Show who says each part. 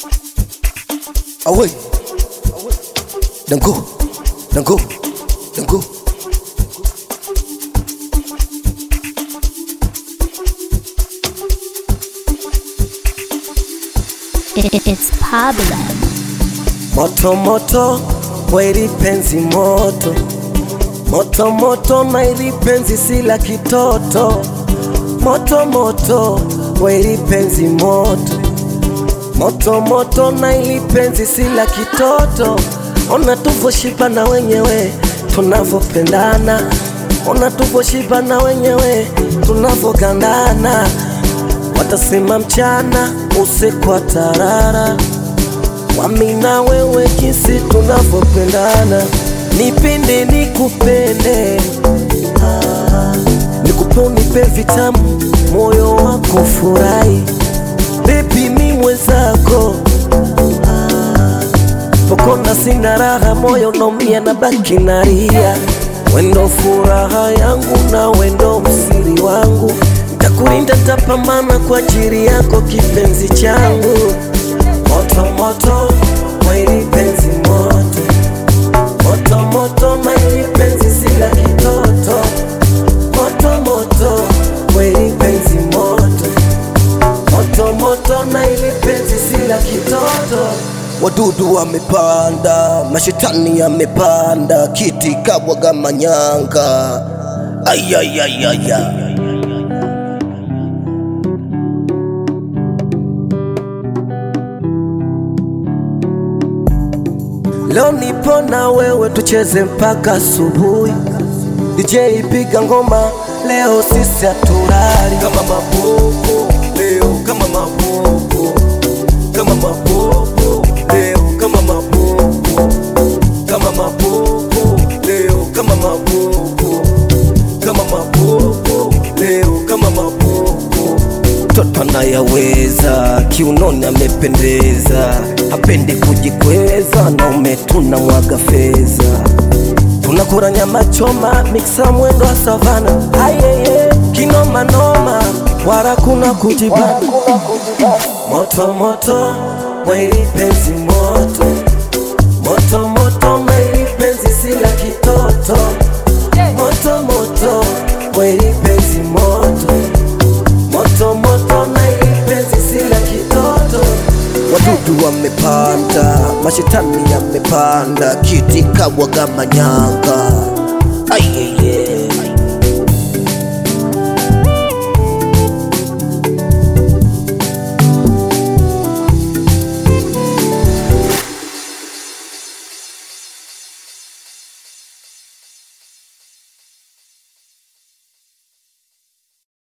Speaker 1: Away. Dango. Dango. Dango.
Speaker 2: It, it, it's Pablo.
Speaker 1: Moto moto, wairi penzi moto. Moto moto, mairi penzi si la kitoto. Moto moto, wairi penzi moto. Moto moto, na ili penzi si la kitoto. Ona tuvyoshiba na wenyewe tunavyopendana. Ona tuvyoshiba na wenyewe tunavyogandana. Watasema mchana usiku wa tarara Wami na wewe jinsi tunavyopendana, nipende nikupende, ah, nikupe unipe vitamu, moyo wako furahi, bebi mi mwenzako, ah, pokona sina raha, moyo naumia na baki nalia, wendo furaha yangu na wendo msiri wangu, ntakulinda ntapambana kwa ajili yako kipenzi changu moto moto maili penzi moto moto moto maili penzi sila kitoto moto moto maili penzi moto moto moto maili penzi sila kitoto Wadudu wamepanda, mashetani yamepanda, kiti kabwaga manyanga. Ayayayaya. Leo nipo na wewe tucheze mpaka asubuhi. DJ piga ngoma leo sisi haturari kama mapopo leo kama mapopo kama mapopo leo kama mapopo kama mapopo leo kama mapopo kama mapopo leo kama mapopo mtoto anayaweza, kiunoni amependeza, hapendi kujikweza, na umetuna mwaga fedha, tunakura nyama choma, miksa mwendo wa savana, ayeye kinoma noma, wala kuna kujibana, moto moto, mwili penzi moto, moto moto, mwili penzi sila kitoto, moto moto, mwili penzi moto moto moto na ili penzi sila kitoto. Wadudu wamepanda, mashetani yamepanda, kiti kabwaga manyanga. Ai, ai,